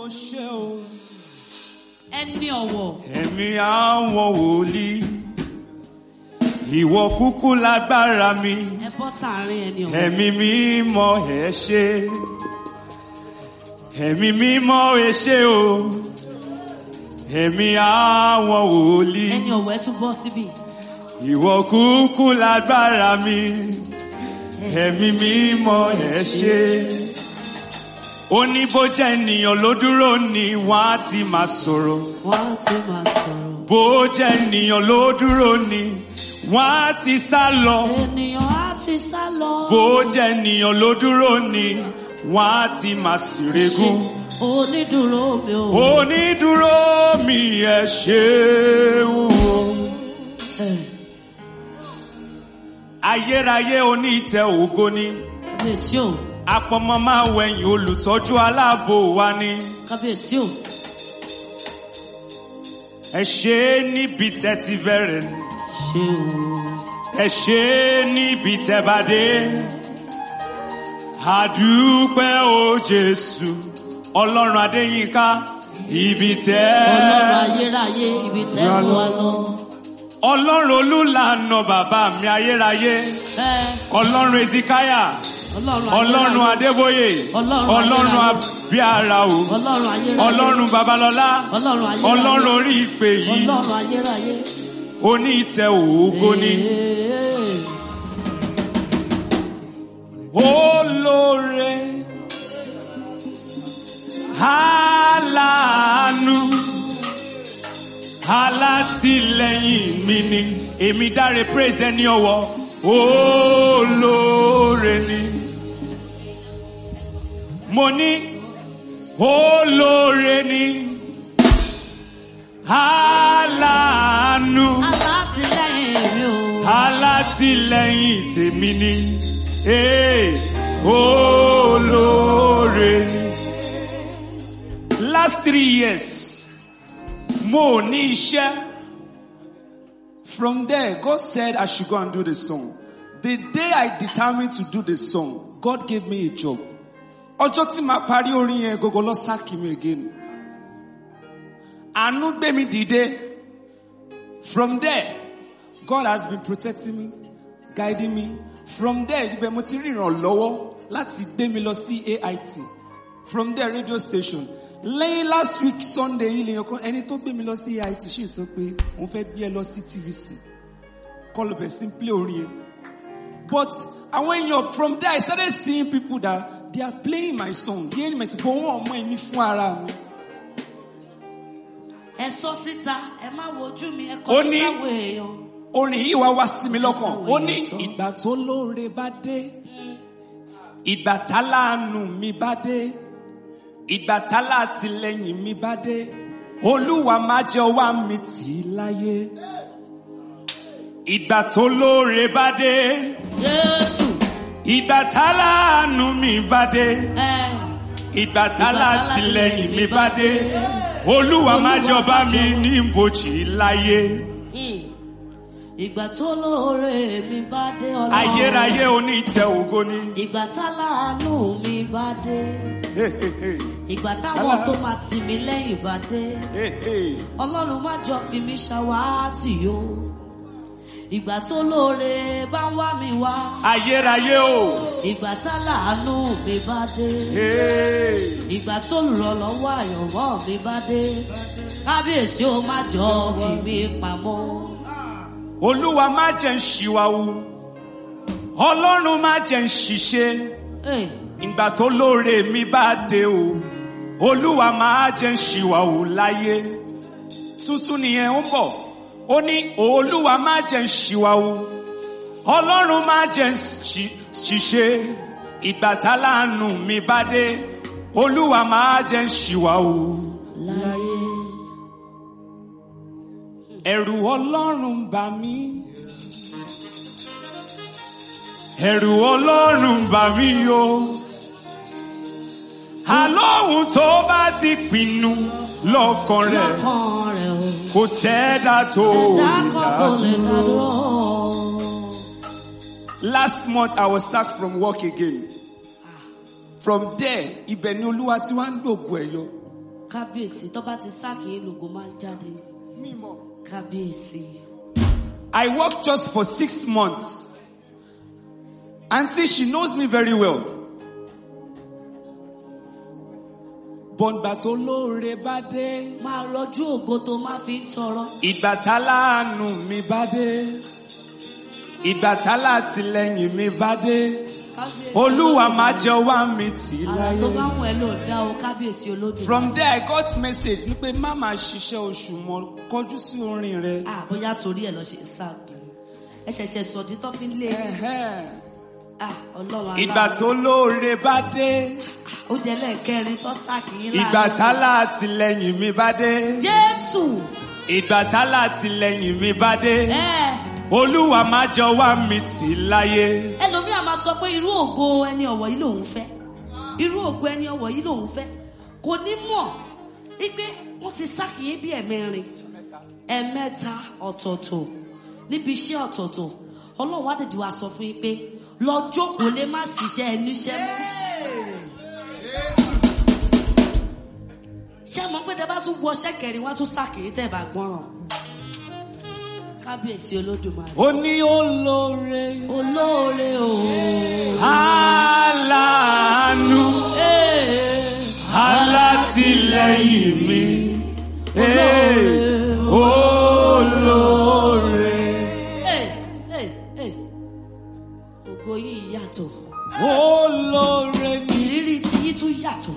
ṣe o. ẹni ọ̀wọ̀ Ẹ̀mí àwọn wòlíì. Ìwọ kúkú lágbára mi. ẹ bọ́ sáàrin ẹni ọ̀wọ̀. Ẹ̀mí mímọ́ ẹ ṣé. Ẹ̀mí mímọ́ ẹ ṣé o. Ẹ̀mí àwọn wòlíì. ẹni ọ̀wọ̀ ẹ tún bọ́ síbí. Ìwọ kúkú lágbára mi. Ẹ̀mí mímọ́ ẹ ṣé. Ó ní bó jẹ́ ènìyàn ló dúró ni wọ́n á ti máa sọ̀rọ̀. wọ́n á ti máa sọ̀rọ̀. Bó jẹ́ ènìyàn ló dúró ni wọ́n á ti sá lọ. ènìyàn á ti sá lọ. Bó jẹ́ ènìyàn ló dúró ni wọ́n á ti máa ṣe sìrègùn. onídùúró mi ò. Onídúró mi ẹ ṣé o. ẹ Ayérayé oní ìtẹ́ ògo ni. kábíyèsí o Apọmọ máa wẹ̀yìn olùtọ́jú aláàbò wa ni. kábíyèsí o Ẹ ṣé níbi tẹ́ ti bẹ̀rẹ̀. ṣe o. Ẹ ṣé níbi tẹ́ bá dé. Àdúpẹ́ o Jésù. Ọlọ́run Adéyínká. Ibi tẹ́. ọlọ́run ayérayé ibi tẹ́ ń wá lọ. Ọlọ́run olúlànà bàbá mi ayérayé. ẹ Ọlọ́run Ezekiah. ọlọ́run Ọlọ́run ayérayé. Adébóyè. Ọlọ́run Ọlọ́run ayérayé. Abíára o. ọlọ́run ayérayé. Ọlọ́run Babalọ́lá. ọlọ́run ayérayé. Ọlọ́run orí ìpè yìí. ọlọ́run ayérayé. Oní ìtẹ́ ògo ni. Ee. Olóore. Aláàánú. Alátìlẹ́yìn mi ni. Èmi dáre praise ẹni ọwọ́. Olóore ni. Mo ní olóore ni. Aláàánú. alátìlẹ́yìn mi o. Alátìlẹ́yìn tèmi ni. Ee, olóore ni. Last three years, mo ò ní iṣẹ́. From there, God said I should go and do the song. The day I determined to do the song, God gave me a job. Ọjọ́ tí màá parí orin yẹn gọ́gọ́ lọ sáàkì mi again. Àánú gbé mi dìde. From there, God has been protecting me, guiding me. From there, ibẹ̀ mo ti rí ìrànlọ́wọ́ láti gbé mi lọ sí AIT. From there, radio station. Lẹ́yìn last week Sunday yìí lèyàn kan ẹni tó gbé mi lọ sí AIT ṣì sọ pé òun fẹ́ gbé ẹ lọ sí TVC. Kọlù bẹ̀ sí ń play orin yẹn. But àwọn èèyàn from there I started seeing people that they are playing my song. Bí ẹni mẹ̀sìn bọ́ wọ́n ọmọ èmi fún ara mi. ẹ sọ síta ẹ má wojú mi ẹ Ó kọ́ ní- sáwọn èèyàn. orin yìí wá wá sí mi lọ́kàn ó ní ìgbà tó lóore bá dé ìgbà táláàánú mi bá dé ìgbà tálátìlẹ́yìn mi bá dé olúwa má jẹ́ wá mi tì í láyé ìgbà tó lóore bá dé Jésù ìgbà táláàánú mi bá dé ẹ ìgbà tálátìlẹ́yìn mi bá dé olúwa má jọba mi ní ibojì láyé mm. ìgbà tó lóore mi bá dé ọlọ́run. ayérayé oní ìtẹ́ ògo ni. ìgbà táláàánú mi bá dé. Hey, hey, hey. ìgbà táwọn Alá- tó máa tì mí lẹ́yìn bá dé. Hey, hey. ọlọ́run má jọ fi mí ṣàwátì o. ìgbà tó lóore bá ń wá mi wá. Ayérayé o. ìgbà táláàánú mi bá dé. Hey. ìgbà tó lùrànlọ́wọ́ àyànmọ́ mi bá dé. kábíyèsí ó má jọ fi mí pamọ́. Olúwa má jẹ́ ń ṣìwàwù. Ọlọ́run má jẹ́ ń ṣìṣe. Hey. Ìgbà tó lóore mi bá dé o. Olúwa má jẹ́ ń ṣìwàwù láyé. Tuntun nìyẹn ń bọ̀. Ó ní Olúwa má jẹ́ ń ṣìwàwù. Ọlọ́run má jẹ́ ń ṣì- ṣìṣe. Ìgbà táláàánú mi bá dé. Olúwa má jẹ́ ń ṣìwàwù. láyé. Ẹ̀rù Ọlọ́run ń bà mí. Ẹ̀rù Ọlọ́run ń bà mí o. Àlóhun tó bá ti pinnu lọ́kàn rẹ̀ lọ́kàn rẹ̀ o. kò sẹ́dá tó ẹ̀dá kan kò lè ìdádúró. dádúró. Last month I was sacked from work again. From there, ibẹ̀ ni Olúwa tí wá ń gbògbò ẹ̀ yọ. kábíyèsí tó bá ti sáàkì lògó máa ń jáde mímọ́. kábíyèsí. I worked just for six months. Auntie, she knows me very well. Bọ̀ǹgbà tó lóore bá dé. máa rọjú ògo tó máa fi ń tọrọ. Ìgbà tá láàánú mi bá dé. Ìgbà tá látìlẹ́yìn mi bá dé. kábíyèsí Olúwa máa jẹ wá mi tì àrà tó bá láyé. wù ẹ́ ló dá o kábíyèsí olódò. From there I got message ní pé má máa ṣiṣẹ́ oṣù mọ́ kọjú sí orin rẹ. ah bóyá torí ẹ̀ lọ ṣe sáàkì ẹ ṣẹ̀ṣẹ̀ sọ̀dí tó fi ń lé Ẹ̀hẹ́n. ah ọlọ́run Ìgbà tó lóore bá dé. ó jẹ́ lẹ́ẹ̀kẹrin tó sáàkì yín Ìgbà tá látìlẹ́yìn mi bá dé. jésù Ìgbà tá látìlẹ́yìn mi bá dé. ẹ Olúwa má jọ wá mi tì láyé. ẹlòmíà máa sọ pé irú ògo ẹni ọ̀wọ̀ yìí lòun fẹ́ irú ògo ẹni ọ̀wọ̀ yìí lòun fẹ́ kò ní mọ̀ wípé wọ́n ti sáàkì yín bí ẹ̀mẹrin ẹ̀mẹ́ta ọ̀tọ̀ọ̀tọ̀ níbi iṣẹ́ ọ̀tọ̀ọ̀tọ̀ ọlọ́run wá dèdè wá sọ fún yín pé lọ jókòó lé má ṣiṣẹ́ ẹniṣẹ́ mọ́. ṣé mo pé tẹ bá tún wọṣẹ́ kẹrin wá tún sáàkì yín tẹ̀ bá gbọ́ràn kábíyèsí olódùmarè. Ó ní olóore. olóore o. Aláàánú. Alátìlẹ́yìn mi. Ee, Olóore. Hey, hey, hey. ògo yìí yàtọ̀ Olóore ni. ìrírí tí yìí tún yàtọ̀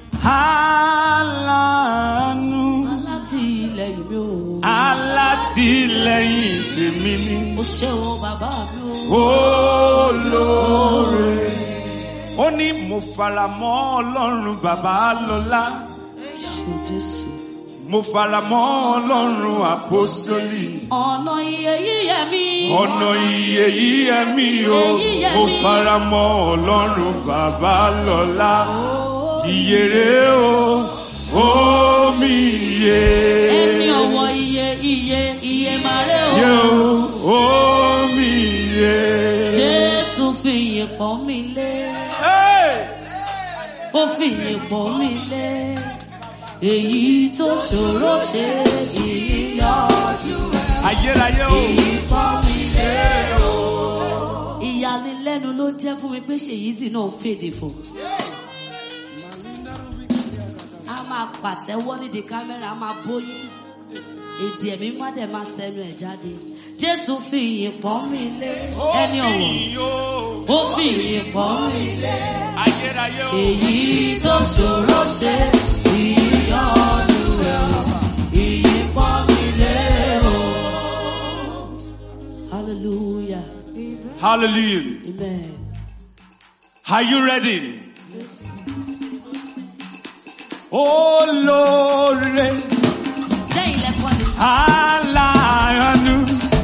Aláàánú. alátìlẹyìn mi o. Alátìlẹ́yìn tèmi ni. o ṣeun bàbá mi o. olóore. ó ní mo fara mọ́ ọlọ́run bàbá lọ́lá. ṣe jésù. mo fara mọ́ ọlọ́run àpọ́sólì. ọ̀nà iye yíyẹ mi. ọ̀nà iye yíyẹ mi o. Èyí yẹ mo mí. fara mọ́ ọlọ́run bàbá lọ́lá. ìyèrè o omi iye. ẹni ọ̀wọ̀ iye iye iye màrè Yé o. o omi iye. jésù fi ìyè pọ́n mi lé. Hey! ó fi ìyè pọ́n mi lé. èyí tó ṣòro ṣe ìyíyọjú ayérayé o. pọ́n mi lé o. ìyanilẹ́nu ló jẹ́ fún mi pé ṣèyí tí náà fèdè fún. a máa pàtẹ́wọ́ nídìí kámẹ́rà a máa bóyí èdè ẹ̀mí má dẹ̀ máa tẹnu ẹ̀ jáde. jésù fi ìyìn pọ́n mi lé ẹni ọ̀wọ̀ ó fi ìyìn pọ́n mi lé ayérayé o. èyí tó ṣòro ṣe ìyọ́nú rẹ̀ ìyìn pọ́n mi lé o. hallelujah hallelujah. amen. Are you ready? Olóore jẹ́ ilẹ̀kùn ni. aláàánú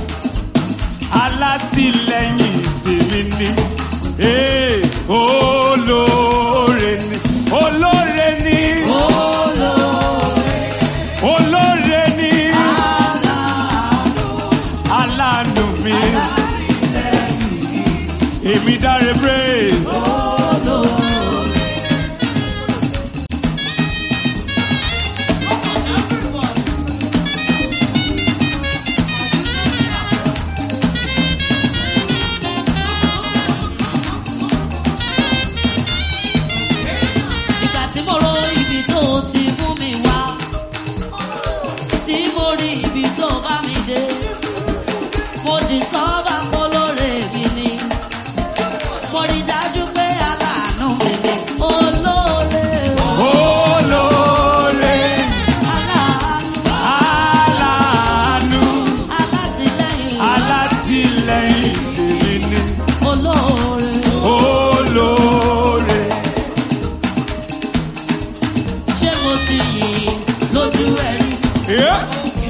alátìlẹ́yìn tèmi ni. Ee, olóore ni. Olóore ni. Olóore ni. Aláàánú mi. Èmi dáre praise. Ìgbà tí mo ro ibi tó ti mú mi wá, tí mo rí ibi tó bá mi dé, mo di sọ́ba kólóre mi ni. Mo rí dájú pé aláàánú mi ni. Olóore o, Olóore. aláàánú, Aláàánú alátìlẹ́yìn, alátìlẹ́yìn tèmi ni olóore. olóore. Ṣé mo ti yìn lójú ẹ̀rí? Yeah.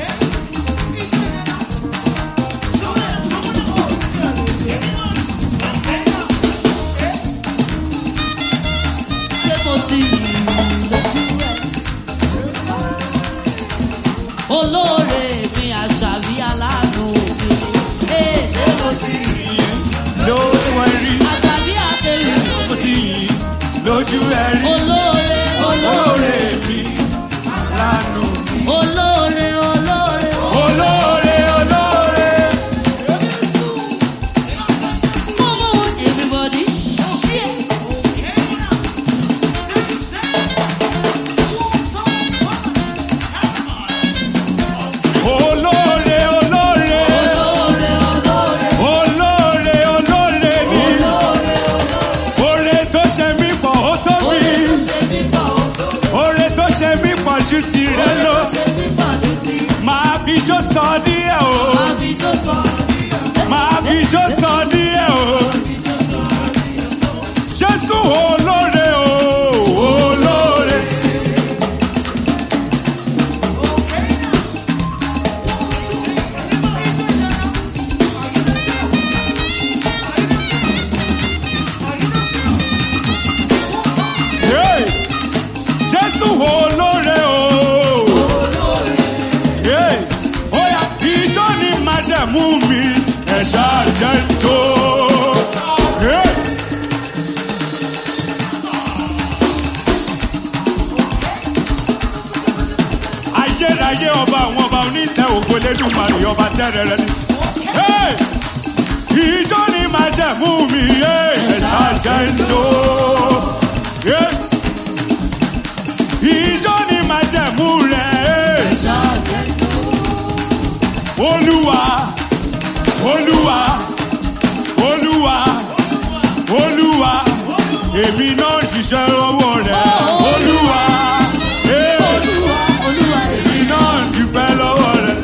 Ṣé mo ti yìn lójú ẹ̀rí? Olóore mi àṣàbí aláàánú mi. Ee, ṣé mo ti yìn? Lójú ẹ̀rí, Àṣàbí àtẹ̀wé. mo ti yìn lójú ẹ̀rí. Olóore olóore Olóore mi, ju tirẹ̀ lọ. Máa fi jó sọ díẹ̀ o. Máa fi jó sọ díẹ̀ o. Jésù olóore o, olóore. Hey! Jésù olóore o. Hey! Oya ìjọ ni májẹ̀mú mi, ẹ̀ṣá jẹ́ tó. Hey! ayérayé ọba àwọn ọba oníṣẹ́ ògo lẹ́dùnmarè ọba tẹ́rẹ̀rẹ̀ ni. Hey! ìjọ ni májẹ̀mú mi ẹ̀ṣá jẹ́ tó. Hey! ìjọ ni májẹ̀mú rẹ̀ olúwa olúwa olúwa olúwa èmi náà jíṣẹ́ ọwọ́ rẹ̀ olúwa. Hey! èmi náà dúpẹ́ lọ́wọ́ rẹ̀.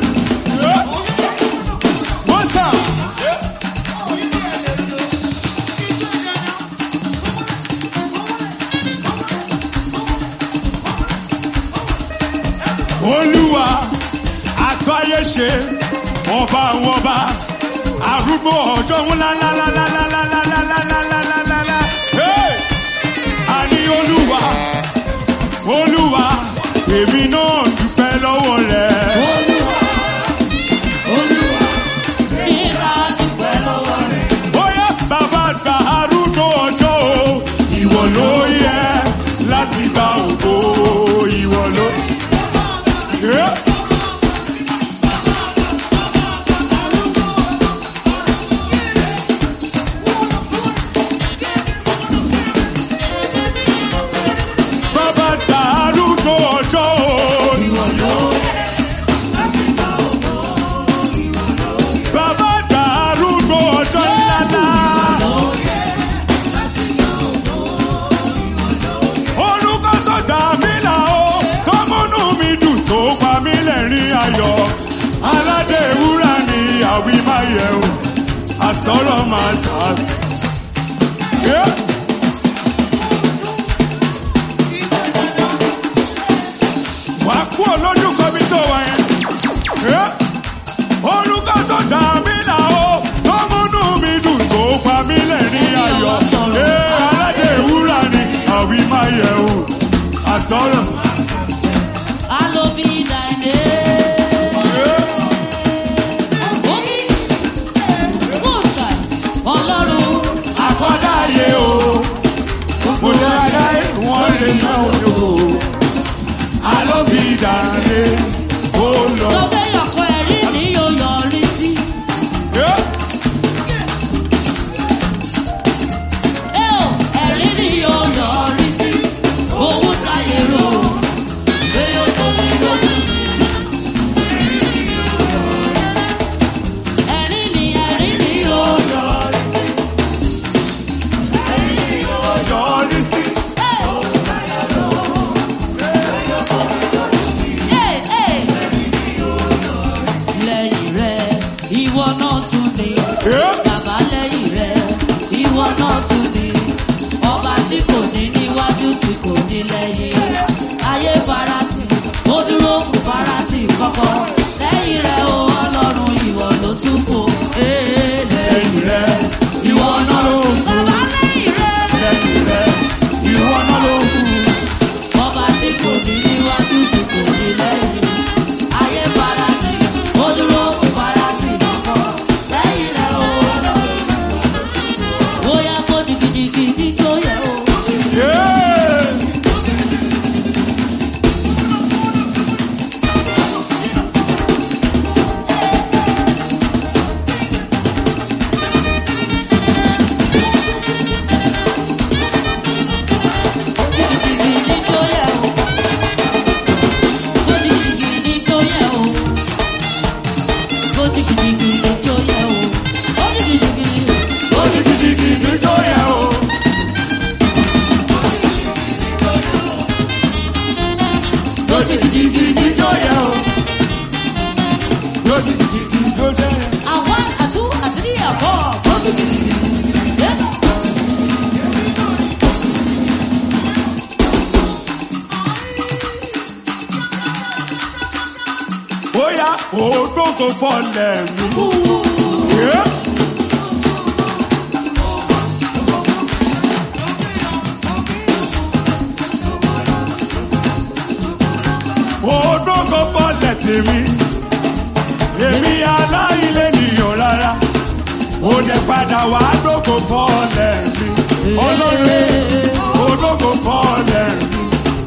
One time. Olúwa àtúnyẹ ṣe ọba àwọn ọba arúgbó ọjọ́ ńlá lálálálálálálálálálálálá. Àní Olúwa Olúwa èmi náà dúpẹ́ lọ́wọ́ rẹ̀. Bóyá bàbá àgbà arúgbó ọjọ́ o, ìwọ ló yẹ láti gba ògo ìwọ ló. Yeah. Bàbá àgbà arúgbó ọjọ́ o. Bàbá àgbà arúgbó ọjọ́ ńláńlá. Orúkọ tó dà mí là ó, tó múnú mi dùn tó pa mí lẹ́rìn ayọ̀. Aládé wúrà ni àwí máa yẹ o, àsọ̀rọ̀ máa tà. Yeah. wà á kú olójú kan bí tó wà yẹn. Ẹ́, Orúkọ tó dà mí là ó, tó múnú mi dùn tó pa mí lẹ́rìn ayọ̀. Ẹ́, Aládé wúrà ni àwí máa yẹ o, àsọ̀rọ̀. Ẹ́, Àkọ́dá ayé o, mo dára wọ́n lè náà o. Alóbi dàrẹ́ ó lọ. Ẹ́, Yọrí sí. Lẹ́yìn rẹ̀, ìwọ náà tún ní. Ẹ́, Bàbá lẹ́yìn rẹ̀, ìwọ náà tún ní. Ọba tí kò ní níwájú tí kò ní lẹ́yìn. Ayé farati, ó dúró fún farati kọ́kọ́. Lẹ́yìn rẹ̀ o ọlọ́run ìwọ ló tún kò. Ee, Lẹ́yìn rẹ̀, ìwọ náà ló kù. Bàbá lẹ́yìn rẹ̀, Lẹ́yìn rẹ̀, ìwọ náà ló kù. ọba tí kò ní níwájú tí kò ní lẹ́yìn. Ayé farati, ó dúró fún farati kọ́kọ́. Lẹ́yìn rẹ̀ o ọlọ́run bóyá kó jìgìjìgì tó yẹ o. Yeah. Jó jìgìjìgì jíjó yẹ o. Jó jìgìjìgì jíjó yẹ. A one, a two, a three, a four. Go to the yeah. Bóyá ògbóǹkò fọlẹ̀ mi. Yeah. Ògbóǹkò fọlẹ̀ tèmi. Èmi aláìlé nìyàn rárá. Ó lè padà wá dógò fọlẹ̀ mi. Ọlọ́run ògbóǹkò fọlẹ̀ mi.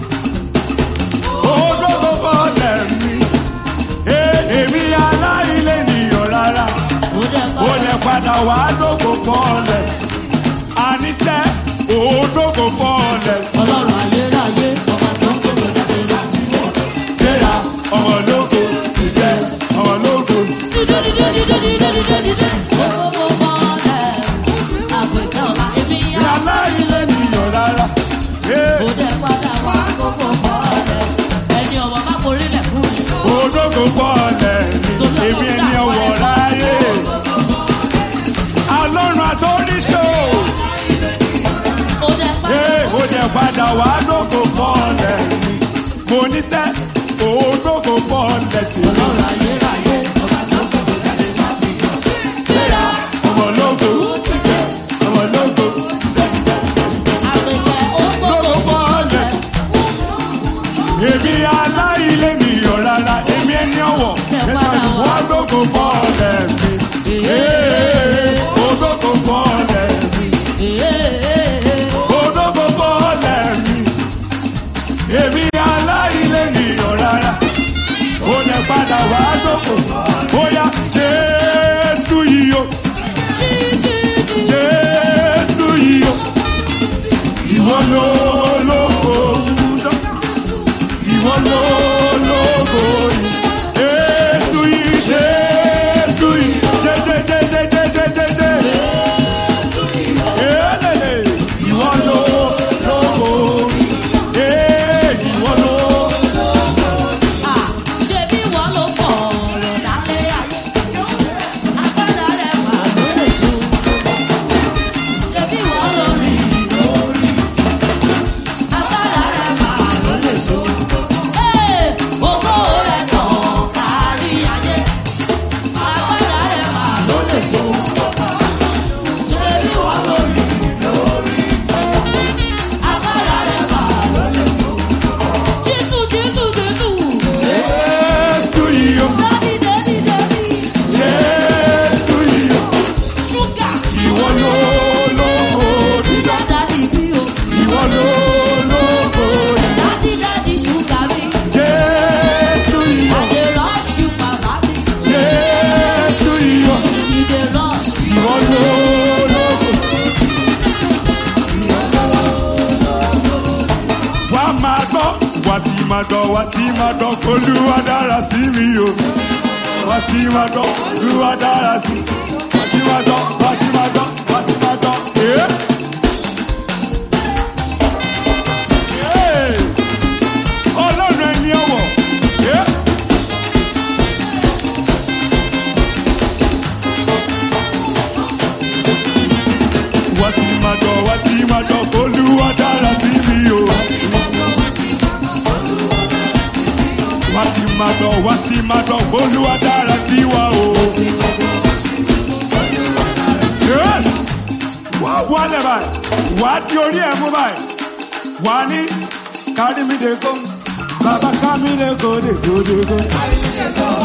Ògbóǹkò fọlẹ̀ mi. Ee, Èmi aláìlé nìyàn rárá ó lè padà wá dógò fọ́ọ̀lẹ̀. àníṣe òódógò fọ́ọ̀lẹ̀. Ọlọ́run ayérayé, ọba tó ń gbogbo jáde láti mọ̀. gbéra ọmọ lógo ìjẹ ọmọ lógo. Dídé dídé dídé dídé dídé dídé. Gbogbo bọ́ọ̀lẹ̀, àpèkẹ́ ọ̀la èmi ní yá. aláìlé nìyàn rárá. Ee, Ó dẹ̀ padà wá gbogbo bọ́ọ̀lẹ̀. Ẹni ọ̀wọ́ bá forílẹ̀ fún mi. òódógò fọ́ọ̀lẹ̀ ni èmi ẹni ọwọ́ ráyè. alọ́run àtọ́níṣó. Ó dẹ̀ padà Ee, ó jẹ padà wá dógò fọ́ọ̀lẹ̀ ni. mo níṣẹ́ òódógò fọ́ọ̀lẹ̀ tì mí. Ọlọ́run ayérayé, ọba tó ń gbogbo jáde láti mọ̀. Gbéra, ọmọ lógo ọmọ lógo. àpèkẹ́ ó gbogbo Gbogbo bọ́ọ̀lẹ̀. Èmi aláìlé mi yọ̀ rárá, èmi ẹni ọ̀wọ̀. Wọ́n gbogbo bọ́ọ̀lẹ̀ mi. Ee, Ògbógbò bọ́ọ̀lẹ̀ mi. Ògbógbò bọ́ọ̀lẹ̀ mi. Èmi aláìlé mi yọ̀ rárá. Ó lè padà wá gbogbo. Bóyá Jésù yìí o. Jésù yìí o. Ìwọ ló lóko wúdọ́. Ìwọ ló lóko yìí. Jésù yìí, Jésù yìí. Jẹjẹjẹjẹjẹjẹjẹjẹ. Elele. Ìwọ ló lóko yìí. Ee, ìwọ ló. Ṣebí wọ́n ló pọ̀ ọ̀rọ̀ dálé ayé. Agbára rẹ̀ wà lórí tó. Ṣebí wọ́n ló rí lórí. Agbára rẹ̀ wà lórí tó. Ee, ògo rẹ̀ tàn kárí ayé. Agbára rẹ̀ wà lórí tó. Ṣebí wọ́n ló rí lórí. Agbára rẹ̀ wà lórí tó. Jésù, Jésù, Jésù. Jésù yìí o. Daddy, daddy, daddy. Jésù yìí o. Sugar. Ìwọ ló lóko yìí. Sugar daddy mi o. Ìwọ ló lóko yìí. Daddy, daddy, sugar mi. Jésù yìí o. I dey rush you, baba mi. Jésù yìí o. You dey rush. Ìwọ ló lóko. Wà á máa gbọ́, wà á ti máa gbọ́, wà á ti máa gbọ́, Olúwa dára sí mi o. Wà á ti máa gbọ́, Olúwa dára sí mi. Wà á ti máa gbọ́, wà á ti máa gbọ́, wà á ti máa gbọ́. Ee. Ee. Ọlọ́run ẹni ọ̀wọ̀. Ee. Wà á ti máa gbọ́, wà á ti máa gbọ́, Olúwa dára sí mi o. Wà á ti máa gbọ́, wà á ti máa gbọ́, Olúwa dára sí wa o. Yes. Wà á wálẹ̀ báyìí, wà á di orí ẹ̀ mú báyìí, wà á ní kárí mi dé kó, bàbá ká mi dé kó dé kó dé kó.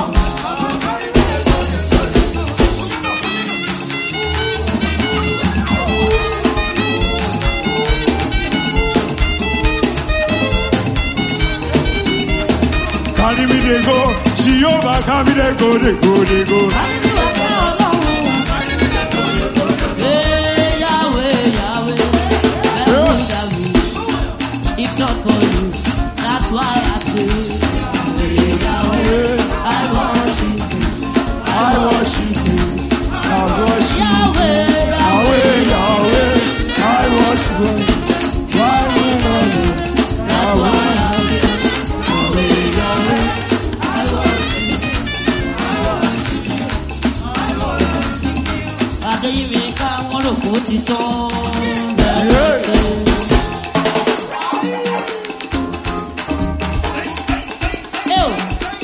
Kárí mi dé kó, Jehovah ká mi dé kó dé kó dé kó. Daddy, wà fẹ́ ọlọ́run. Ee, Yahweh, Yahweh. Ẹ̀rù dàrú. If not for you, that's why I say. Ee, Yahweh, I worship you. I worship you, I worship you. Yahweh, Yahweh, Yahweh, I worship you. Why we know you? that's why I say.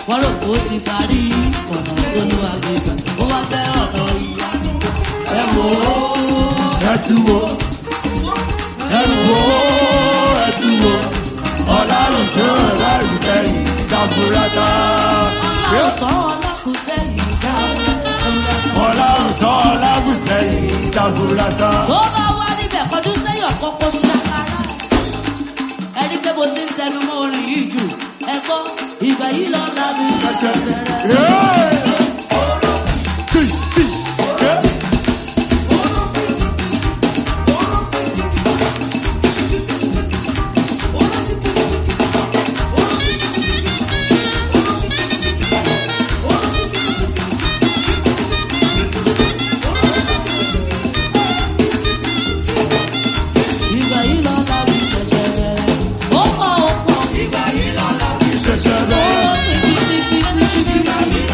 wọ́n rò kó ti parí ọ̀nà tó ló wà gbégbá ó wá fẹ́ ọ̀nà ìyá ẹ wò ó. ẹ tú wo ẹ wo ẹ tú wo ọlọ́run tó rẹ̀ sẹ́yìn jaburata. ọlọ́run tán ọlọ́kùn sẹ́yìn dá ọlọ́run tó ọlọ́run sẹ́yìn jaburata. tó bá wá níbẹ̀ kọjú sẹ́yìn ọ̀kọ́kọ́ ṣàkárá ẹni pé mo ti ń tẹnu mọ́ orin yìí jù ẹ gbọ́ ìgbà yìí lọ lábí ṣẹ̀ṣẹ̀ bẹ̀rẹ̀. ìgbà yìí lọ lábí ṣẹ̀ṣẹ̀ bẹ̀rẹ̀. ó pọ̀ ó pọ̀ ìgbà yìí lọ lábí Ṣẹ̀ṣẹ̀ ó bẹ̀rẹ̀. tìkìtìkìtìkìtì.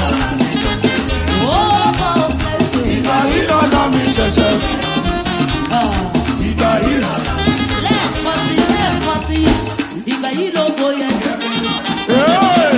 ó pọ̀ ó pẹ̀lú. Ìgbà yìí lọ́la mi ṣẹ̀ṣẹ̀ ìgbà yìí lọ́la. lẹ́ẹ̀kan sí lẹ́ẹ̀kan sí ìgbà yìí ló bóyá ṣẹ̀ṣẹ̀. Hey!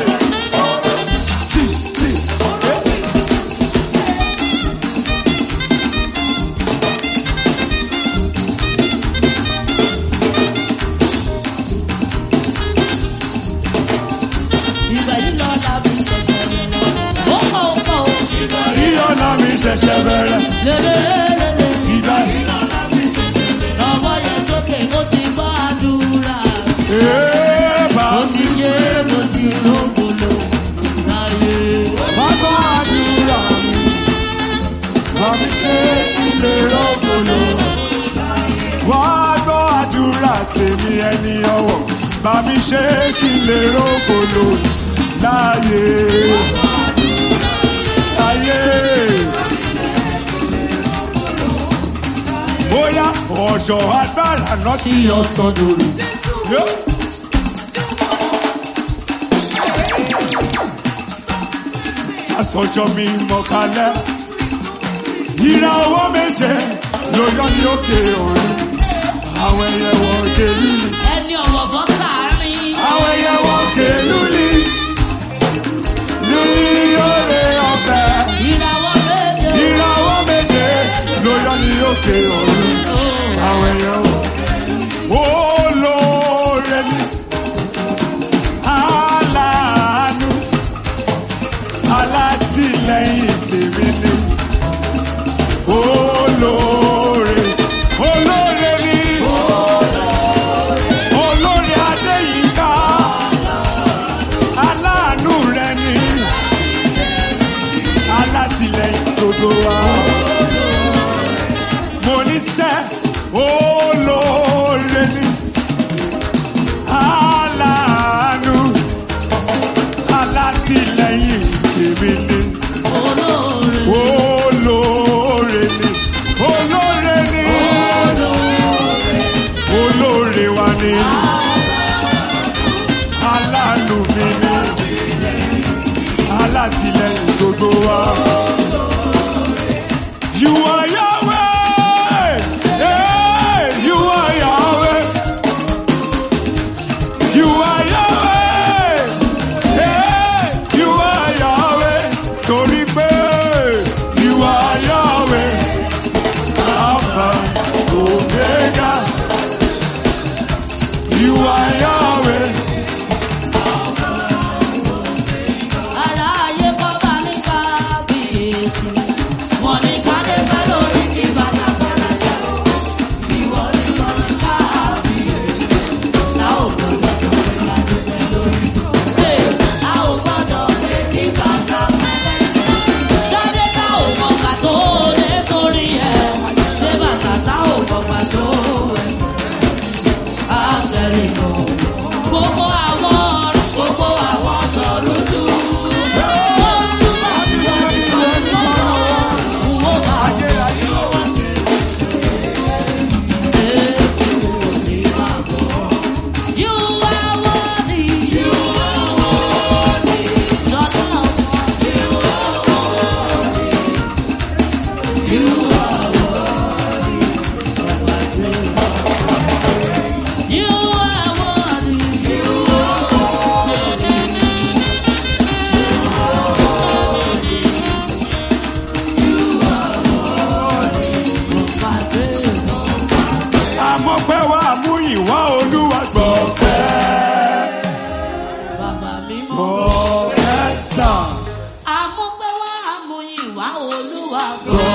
ìgbà yìí lọ lábí ṣẹ̀ṣẹ̀ bẹ̀rẹ̀. ó pọ̀ ó pọ̀ ó. Ìgbà yìí lọ́la mi ṣẹ̀ṣẹ̀ bẹ̀rẹ̀. lélẹ́lẹ́lẹ́lẹ́. Ìgbà yìí lọ́la mi ṣẹ̀ṣẹ̀ bẹ̀rẹ̀. ọmọ yẹn sókè ó ti gbọ́ àdúrà. Ee, bá ó ti ṣe é mo ti rógbòlò láyé. Wá gbọ́ àdúrà mi. Bá mi ṣe ilé rọ́gbòlò. Wá gbọ́ àdúrà tèmi ẹni ọ̀wọ̀. Bá mi ṣe kí lè rọ́gbòlò láyé. Láyé. Bóyá ọ̀ṣọ́ agbára náà ti yọ sọ́dọ̀rù. Yóò. Sásọjọ́ mi mọ̀ kalẹ̀. Ìra owó méje ló yọ ní òkè òru. Àwọn ẹyẹ wọ gèlú ni. ẹni ọ̀wọ̀ bọ́ sàárín. Àwọn ẹyẹ wọ gèlú ni. Lórí òrè ọ̀fẹ́. ìràwọ̀ méje. Ìra owó méje ló yọ ní òkè òru. Àwọn ẹyẹ wọ. Olóore ni. Aláàánú. Alátìlẹ́yìn tèmi ni. Olóore. Olóore ni. ọba mímọ́. Professor. Àmúpẹ́ wá àmúyìn wá olúwa gbọ́.